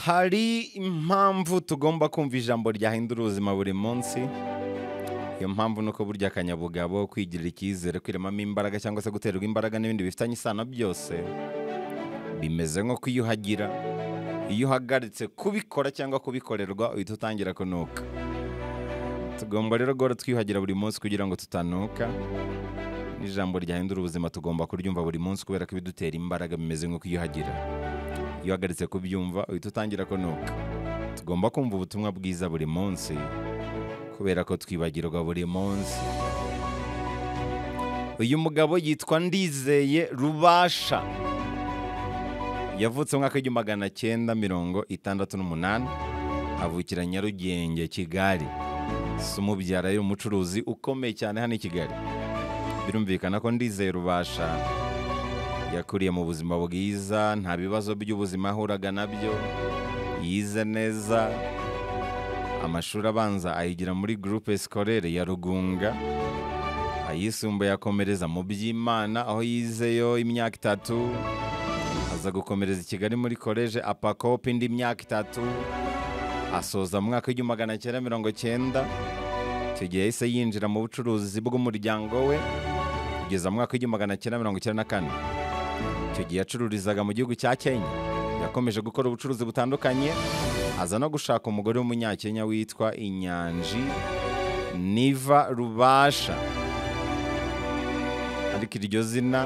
hari impamvu tugomba kumva ijambo ryahindura ubuzima buri munsi iyo mpamvu ni uko burya akanyabugabo kwigirira icyizere kwiremamo imbaraga cyangwa se guterwa imbaraga n'ibindi bifitanye isano byose bimeze nko kwiyuhagira iyo uhagaritse kubikora cyangwa kubikorerwa uhita utangira kunuka tugomba rero guhora twiyuhagira buri munsi kugira ngo tutanuka n'ijambo ryahindura ubuzima tugomba kuryumva buri munsi kubera ko ibidutera imbaraga bimeze nko kwiyuhagira iyo uhagaritse kubyumva uhita utangira kunuka tugomba kumva ubutumwa bwiza buri munsi kubera ko twibagirwa buri munsi uyu mugabo yitwa ndizeye rubasha yavutse mu mwaka w'igihumbi magana cyenda mirongo itandatu n'umunani avukira nyarugenge kigali si umubyara yari umucuruzi ukomeye cyane hano i kigali birumvikana ko ndizeye rubasha yakuriye mu buzima bwiza nta bibazo by'ubuzima ahuraga nabyo yize neza amashuri abanza ayigira muri gurupe sikorere ya rugunga ayisumbuye akomereza mu by'imana aho yizeyo imyaka itatu aza gukomereza i kigali muri koleje apakope indi myaka itatu asoza mu mwaka w'igihumbi magana cyenda mirongo cyenda icyo gihe yahise yinjira mu bucuruzi bw'umuryango we kugeza mu mwaka w'igihumbi magana cyenda mirongo icyenda na kane icyo gihe yacururizaga mu gihugu cya kenya yakomeje gukora ubucuruzi butandukanye aza no gushaka umugore w'umunyakenya witwa inyanji niva rubasha ariko iryo zina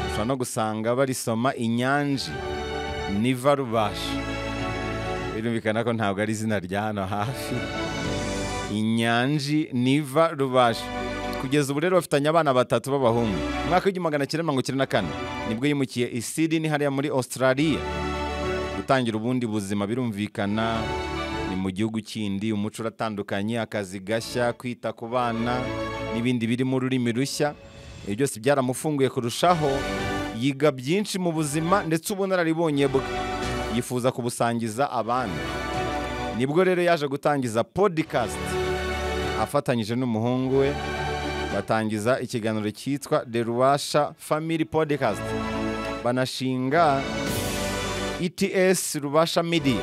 ushobora no gusanga barisoma inyanji niva rubasha birumvikana ko ntabwo ari izina rya hano hafi inyanji niva rubasha kugeza ubu rero bafitanye abana batatu b'abahungu mu mwaka w'igihumbi magana cyenda mirongo icyenda na kane nibwo yimukiye i Sydney hariya muri australia gutangira ubundi buzima birumvikana ni mu gihugu kindi umuco uratandukanye akazi gashya kwita ku bana n'ibindi birimo ururimi rushya ibyo byose byaramufunguye kurushaho yiga byinshi mu buzima ndetse ubunararibonye bwe yifuza kubusangiza abandi nibwo rero yaje gutangiza podikasti afatanyije n'umuhungu we batangiza ikiganiro cyitwa the rubasha family podcast banashinga ETS Rubasha Media.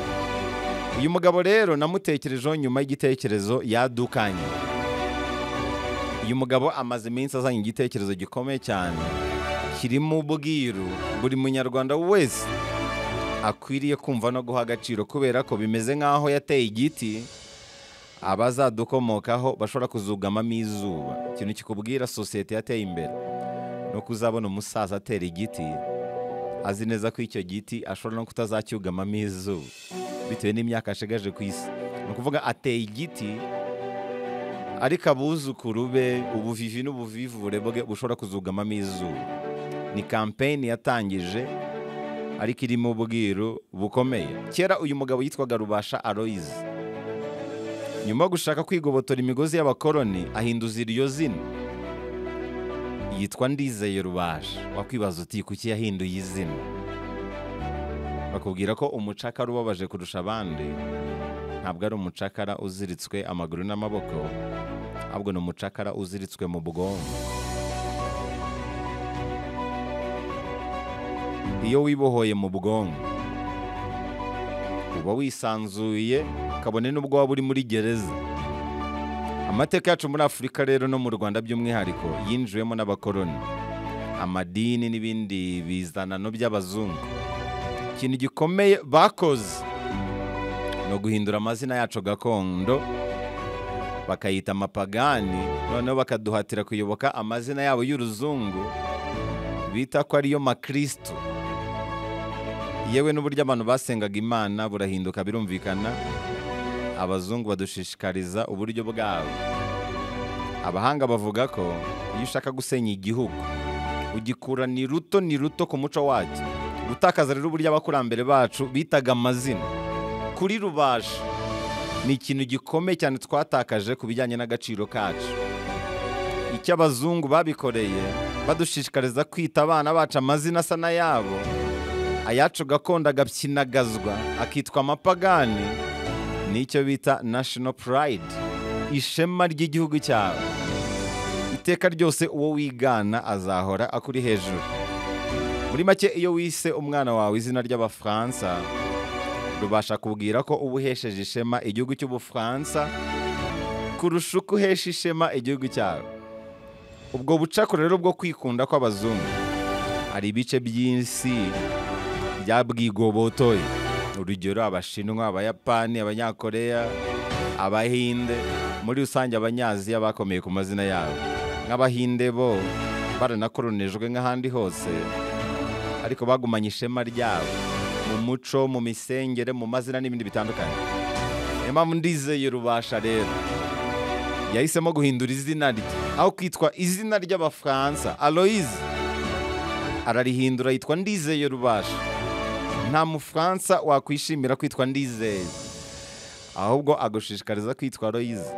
Uyu mugabo rero namutekerejeho nyuma y'igitekerezo yadukanye. Uyu mugabo amaze iminsi azanye igitekerezo gikomeye cyane kirimo ubwiru buri munyarwanda wese akwiriye kumva no guha agaciro kubera ko bimeze nk'aho yateye igiti abazadukomokaho bashobora kuzugamamo izuba ikintu kikubwira sosiyete yateye imbere ni uko uzabona umusaza atera igiti azi neza ko icyo giti ashobora no kutazacyugamamo izuba bitewe n'imyaka ashigaje ku isi ni ukuvuga ateye igiti ariko abuzukuru be ubuvivi n'ubuvivure bwe bushobora kuzugamamo izuba ni kampeyini yatangije ariko irimo ubwiru bukomeye kera uyu mugabo yitwaga rubasha aroyizi nyuma yo gushaka kwigobotora imigozi y'abakoroni ahinduza iryo zina yitwa ndizeye rubasha wakwibaza uti kuki yahinduye izina bakubwira ko umucakara ubabaje kurusha abandi ntabwo ari umucakara uziritswe amaguru n'amaboko ahubwo ni umucakara uziritswe mu bwonko iyo wibohoye mu bwonko uba wisanzuye kabone n'ubwo waba uri muri gereza amateka yacu muri afurika rero no mu rwanda by'umwihariko yinjiwemo n'abakoroni amadini n'ibindi bizanano by'abazungu ikintu gikomeye bakoze ni uguhindura amazina yacu gakondo bakayita amapagani noneho bakaduhatira kuyoboka amazina yabo y'uruzungu bita ko ariyo makristo yewe n'uburyo abantu basengaga imana burahinduka birumvikana abazungu badushishikariza uburyo bwabo abahanga bavuga ko iyo ushaka gusenya igihugu ugikura ni ruto ni ruto ku muco wacyo gutakaza rero uburyo abakurambere bacu bitaga amazina kuri rubasha ni ikintu gikomeye cyane twatakaje ku bijyanye n'agaciro kacu icyo abazungu babikoreye badushishikariza kwita abana bacu amazina asa n'ayabo ayacu gakondo agapyinagazwa akitwa amapagani nicyo bita national pride ishema ry'igihugu cyawe iteka ryose uwo wigana azahora akuri hejuru muri make iyo wise umwana wawe izina ry'abafaransa rubasha kubwira ko uba uhesheje ishema igihugu cy'ubufaransa kurusha uko uhesha ishema igihugu cyawe ubwo bucakura rero bwo kwikunda kw'abazungu hari ibice by'isi byabwigobotoye urugero abashinwa abayapani abanyakoreya abahinde muri rusange abanyaziya bakomeye ku mazina yabo nk'abahinde bo baranakoronejwe nk'ahandi hose ariko bagumanye ishema ryabo mu muco mu misengere mu mazina n'ibindi bitandukanye niyo mpamvu ndizeye rubasha rero yahisemo guhindura izina rye aho kwitwa izina ry'abafaransa aloyize ararihindura yitwa ndizeye rubasha nta mufaransa wakwishimira kwitwa ndizeye ahubwo agushishikariza kwitwa aloyize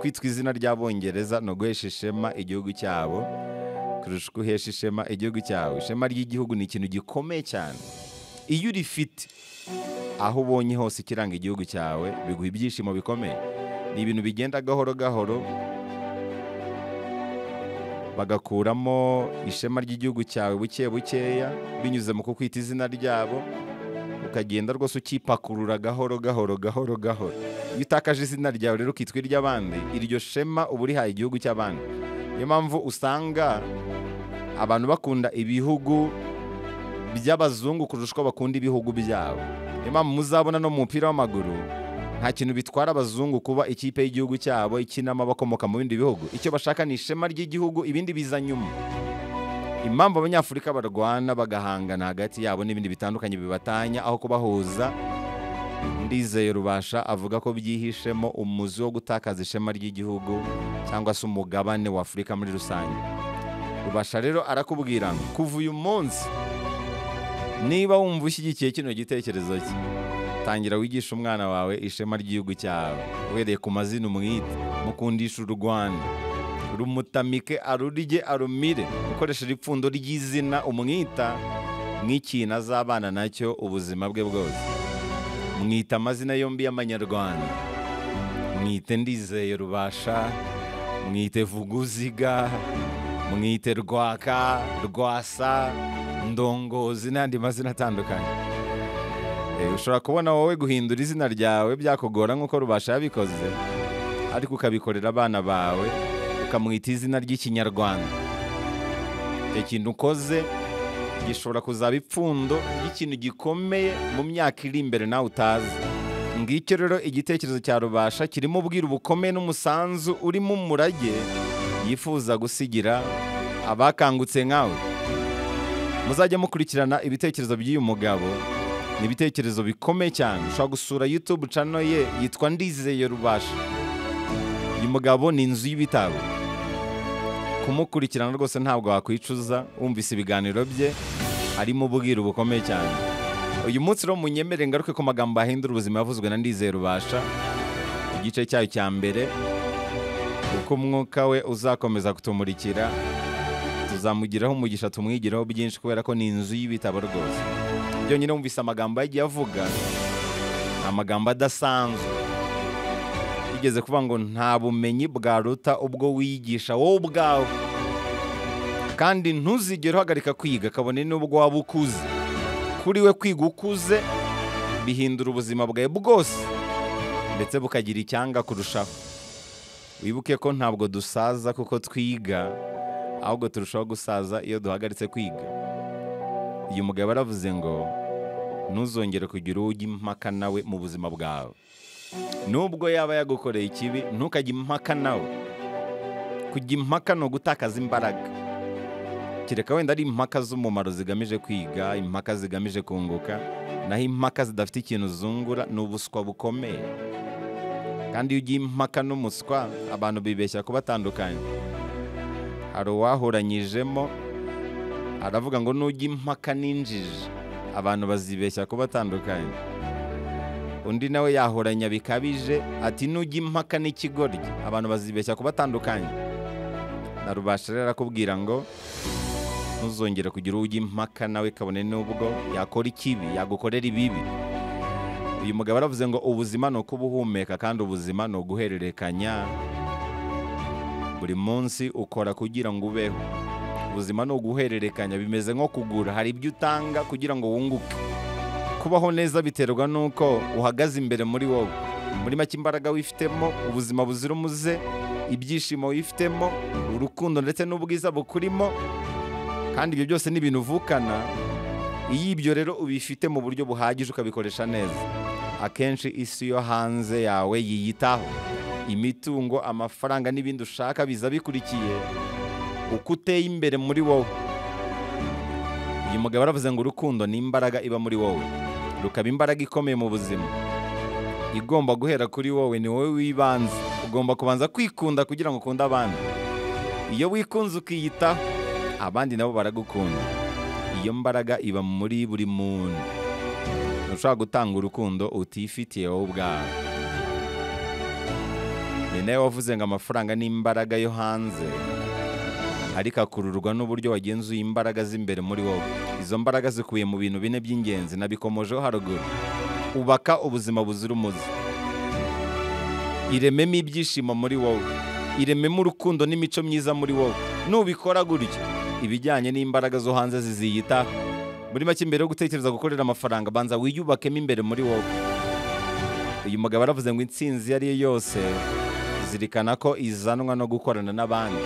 kwitwa izina ry'abongereza ni uguhesha ishema igihugu cyabo kurusha uko uhesha ishema igihugu cyawe ishema ry'igihugu ni ikintu gikomeye cyane iyo urifite aho ubonye hose ikiranga igihugu cyawe biguha ibyishimo bikomeye ni ibintu bigenda gahoro gahoro bagakuramo ishema ry'igihugu cyawe buke bukeya binyuze mu kukwita izina ryabo ukagenda rwose ukipakurura gahoro gahoro gahoro gahoro iyo utakaje izina ryawe rero ukitwa iry'abandi iryo shema uba urihaye igihugu cy'abandi niyo mpamvu usanga abantu bakunda ibihugu by'abazungu kurusha uko bakunda ibihugu byabo niyo mpamvu muzabona no mu mupira w'amaguru nta kintu bitwara abazungu kuba ikipe y'igihugu cyabo ikinamo abakomoka mu bindi bihugu icyo bashaka ni ishema ry'igihugu ibindi biza nyuma impamvu abanyafurika barwana bagahangana hagati yabo n'ibindi bitandukanye bibatanya aho kubahuza ndizeye rubasha avuga ko byihishemo umuzi wo gutakaza ishema ry'igihugu cyangwa se umugabane wa afurika muri rusange rubasha rero arakubwira ngo kuva uyu munsi niba wumva ushyigikiye kino gitekerezo cye tangira wigisha umwana wawe ishema ry'igihugu cyawe uhereye ku mazina umwite mukundisha u rwanda rumutamike arurye arumire ukoresheje ipfundo ry'izina umwita nk'ikintu azabana nacyo ubuzima bwe bwose mwita amazina yombi y'amanyarwanda mwite ndizeye rubasha mwite vuguziga mwite rwaka rwasa ndongozi n'andi mazina atandukanye Eh, ushobora kubona wowe guhindura izina ryawe byakugora nk'uko rubasha yabikoze ariko ukabikorera abana bawe ukamwita izina ry'ikinyarwanda icyo kintu ukoze gishobora kuzaba ipfundo ry'ikintu gikomeye mu myaka iri imbere nawe utazi ngicyo rero igitekerezo cya rubasha kirimo ubwira bukomeye n'umusanzu urimo umurage yifuza gusigira abakangutse nkawe muzajya mukurikirana ibitekerezo by'uyu mugabo ni ibitekerezo bikomeye cyane ushobora gusura yutube cano ye yitwa ndizeye rubasha uyu mugabo ni inzu y'ibitabo kumukurikirana rwose ntabwo wakwicuza wumvise ibiganiro bye arimo ubwira bukomeye cyane uyu munsi rero munyemere ngaruke ku magambo ahindura ubuzima yavuzwe na ndizeye rubasha igice cyayo cya mbere uko umwuka we uzakomeza kutumurikira tuzamugiraho umugisha tumwigiraho byinshi kubera ko ni inzu y'ibitabo rwose byonyine wumvise amagambo yagiye avuga ni amagambo adasanzwe yigeze kuvuga ngo nta bumenyi bwaruta ubwo wigisha wowe ubwawe kandi ntuzigere uhagarika kwiga kabone n'ubwo waba ukuze kuri we kwiga ukuze bihindura ubuzima bwawe bwose ndetse bukagira icyanga kurushaho wibuke ko ntabwo dusaza kuko twiga ahubwo turushaho gusaza iyo duhagaritse kwiga uyu mugabo aravuze ngo ntuzongere kugira uwo ujya impaka nawe mu buzima bwawe nubwo yaba yagukoreye ikibi ntukajye impaka nawe kujya impaka ni ugutakaza imbaraga kereka wenda ari impaka z'umumaro zigamije kwiga impaka zigamije kunguka naho impaka zidafite ikintu zungura ni ubuswa bukomeye kandi iyo ugiye impaka n'umuswa abantu bibeshya ko batandukanye hari uwahuranyijemo aravuga ngo nujya impaka n'injiji abantu bazibeshya ko batandukanye undi nawe yahoranya bikabije ati nujya impaka n'ikigoryi abantu bazibeshya ko batandukanye na rubasha rero arakubwira ngo ntuzongere kugira uwo ujya impaka nawe kabone n'ubwo yakora ikibi yagukorera ibibi uyu mugabo aravuze ngo ubuzima ni ukuba uhumeka kandi ubuzima ni uguhererekanya buri munsi ukora kugira ngo ubeho ubuzima ni uguhererekanya bimeze nko kugura hari ibyo utanga kugira ngo wunguke kubaho neza biterwa n'uko uhagaze imbere muri wowe muri make imbaraga wifitemo ubuzima buzira umuze ibyishimo wifitemo urukundo ndetse n'ubwiza bukurimo kandi ibyo byose ni ibintu uvukana iyo ibyo rero ubifite mu buryo buhagije ukabikoresha neza akenshi isi yo hanze yawe yiyitaho imitungo amafaranga n'ibindi ushaka biza bikurikiye uko uteye imbere muri wowe uyu mugabo aravuze ngo urukundo ni imbaraga iba muri wowe rukaba imbaraga ikomeye mu buzima igomba guhera kuri wowe ni wowe w'ibanze ugomba kubanza kwikunda kugira ngo ukunde abandi iyo wikunze ukiyitaho abandi nabo baragukunda iyo mbaraga iba muri buri muntu ntushobora gutanga urukundo utifitiye wowe ubwawe ni nawe wavuze ngo amafaranga ni imbaraga yo hanze ariko akururwa n'uburyo wagenzuye imbaraga z'imbere muri wowe izo mbaraga zikubiye mu bintu bine by'ingenzi nabikomojeho haruguru ubaka ubuzima buzira umuze irememo ibyishimo muri wowe irememo urukundo n'imico myiza muri wowe nubikora gutya ibijyanye n'imbaraga zo hanze ziziyitaho muri make mbere yo gutekereza gukorera amafaranga banza wiyubakemo imbere muri wowe uyu mugabo aravuze ngo intsinzi iyo ariyo yose zirikana ko izanwa no gukorana n'abandi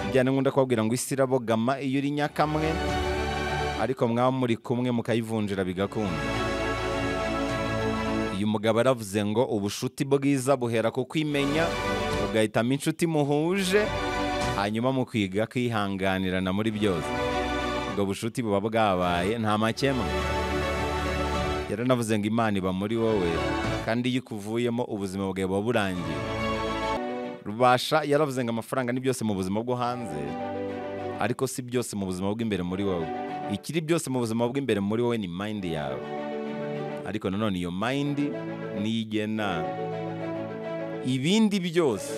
bijyana nkunda kubabwira ngo isi irabogama iyo uri nyakamwe ariko mwaba muri kumwe mukayivunjira bigakunda uyu mugabo aravuze ngo ubushuti bwiza buhera ku kwimenya ugahitamo inshuti muhuje hanyuma mukiga kwihanganirana muri byose ubwo bushuti buba bwabaye nta makemwa yaranavuze ngo imana iba muri wowe kandi iyo ukuvuyemo ubuzima bwawe buba burangiye rubasha yaravuze ngo amafaranga ni byose mu buzima bwo hanze ariko si byose mu buzima bw'imbere muri wowe ikiri byose mu buzima bw'imbere muri wowe ni mayindi yawe ariko nanone iyo mayindi niyo igena ibindi byose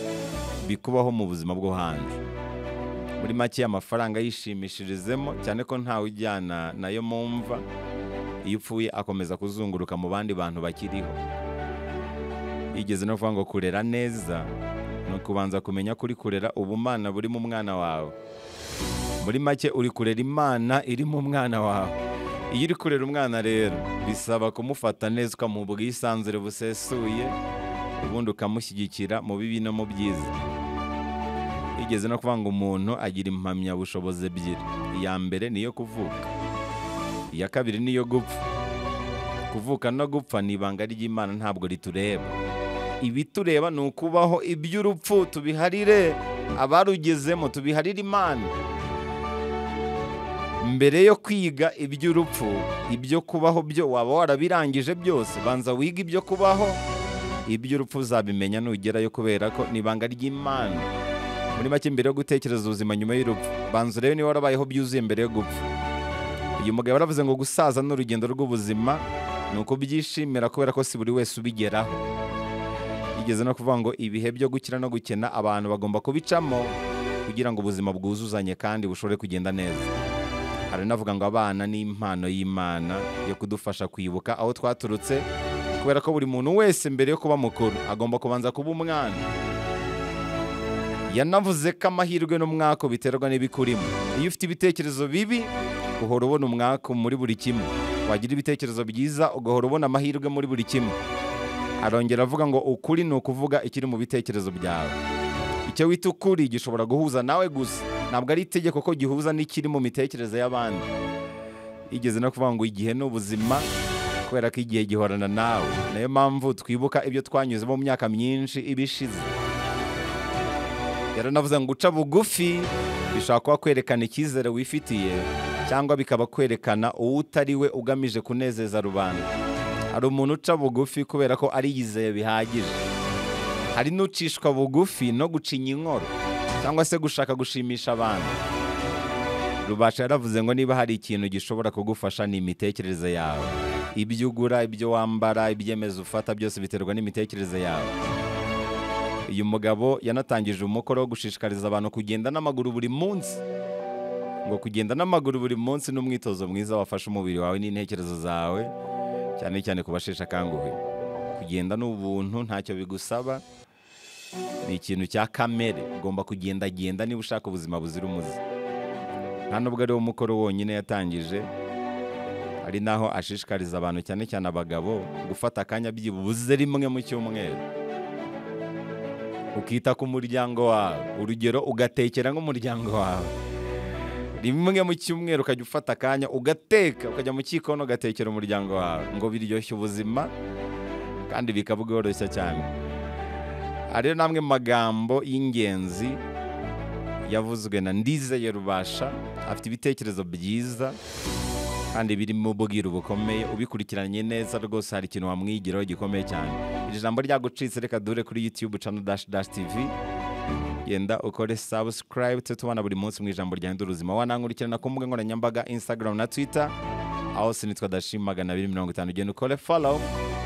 bikubaho mu buzima bwo hanze muri make amafaranga yishimishirizemo cyane ko ntawe ujyana nayo mu mva iyo upfuye akomeza kuzunguruka mu bandi bantu bakiriho yigeze no kuvuga ngo kurera neza ni ukubanza kumenya kuri kurera ubumana buri mu mwana wawe muri make uri kurera imana iri mu mwana wawe iyo uri kurera umwana rero bisaba kumufata neza ukamuha ubwisanzure busesuye ubundi ukamushyigikira mu bibi no mu byiza yigeze no kuvuga ngo umuntu agira impamyabushobozi ebyiri iya mbere ni iyo kuvuka iya kabiri ni iyo gupfa kuvuka no gupfa ni ibanga ry'imana ntabwo ritureba ibitureba ni ukubaho iby'urupfu tubiharire abarugezemo tubiharire imana mbere yo kwiga iby'urupfu ibyo kubaho byo waba warabirangije byose banza wige ibyo kubaho iby'urupfu uzabimenya nugerayo kubera ko ni ibanga ry'imana muri make mbere yo gutekereza ubuzima nyuma y'urupfu banza urebe niba warabayeho byuzuye mbere yo gupfa uyu mugabo yaravuze ngo gusaza ni urugendo rw'ubuzima ni ukubyishimira kubera ko si buri wese ubigeraho yigeze no kuvuga ngo ibihe byo gukira no gukena abantu bagomba kubicamo kugira ngo ubuzima bwuzuzanye kandi bushobore kugenda neza aranavuga ngo abana ni impano y'imana yo kudufasha kwibuka aho twaturutse kubera ko buri muntu wese mbere yo kuba mukuru agomba kubanza kuba umwana yanavuze ko amahirwe n'umwaka biterwa n'ibikurimo iyo ufite ibitekerezo bibi uhora ubona umwaka muri buri kimwe wagira ibitekerezo byiza ugahora ubona amahirwe muri buri kimwe arongera avuga ngo ukuri ni ukuvuga ikiri mu bitekerezo byawe icyo wita ukuri gishobora guhuza nawe gusa ntabwo ari itegeko ko gihuza n'ikiri mu mitekerereze y'abandi yigeze no kuvuga ngo igihe ni ubuzima kubera ko igihe gihorana nawe niyo mpamvu twibuka ibyo twanyuzemo mu myaka myinshi iba ishize yaranavuze ngo guca bugufi bishobora kuba kwerekana icyizere wifitiye cyangwa bikaba kwerekana uwo utari we ugamije kunezeza rubanda hari umuntu uca bugufi kubera ko ari yizeye bihagije hari n'ucishwa bugufi no gucinya inkoro cyangwa se gushaka gushimisha abantu rubasha yaravuze ngo niba hari ikintu gishobora kugufasha ni imitekerereze yawe ibyo ugura ibyo wambara ibyemezo ufata byose biterwa n'imitekerereze yawe uyu mugabo yanatangije umukoro wo gushishikariza abantu kugenda n'amaguru buri munsi ngo kugenda n'amaguru buri munsi ni umwitozo mwiza wafasha umubiri wawe n'intekerezo zawe cyane cyane ku basheshe akanguhe kugenda ni ubuntu ntacyo bigusaba ni ikintu cya kamere ugomba kugendagenda niba ushaka ubuzima buzira umuze nta nubwo ariwo mukoro wonyine yatangije hari n'aho ashishikariza abantu cyane cyane abagabo gufata akanya byibuze rimwe mu cyumweru ukita ku muryango wawe urugero ugatekera nk'umuryango wawe rimwe mu cyumweru ukajya ufata akanya ugateka ukajya mu gikoni ugatekera umuryango wawe ngo biryoshye ubuzima kandi bikabworoshya cyane hariyo n'amwe mu magambo y'ingenzi yavuzwe na ndizeye rubasha afite ibitekerezo byiza kandi birimo ubwiru bukomeye ubikurikiranye neza rwose hari ikintu wamwigiraho gikomeye cyane iri jambo ryagucitse reka dure kuri yutube cano dash dash tv genda ukore subscribe tujye tubana buri munsi mu ijambo ryahindura ubuzima wanankurikirana ku mbuga nkoranyambaga instagram na twitter aho sinitwa dashim magana abiri mirongo itanu ugenda ukore follow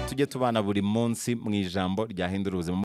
tujye tubana buri munsi mu ijambo ryahindura ubuzima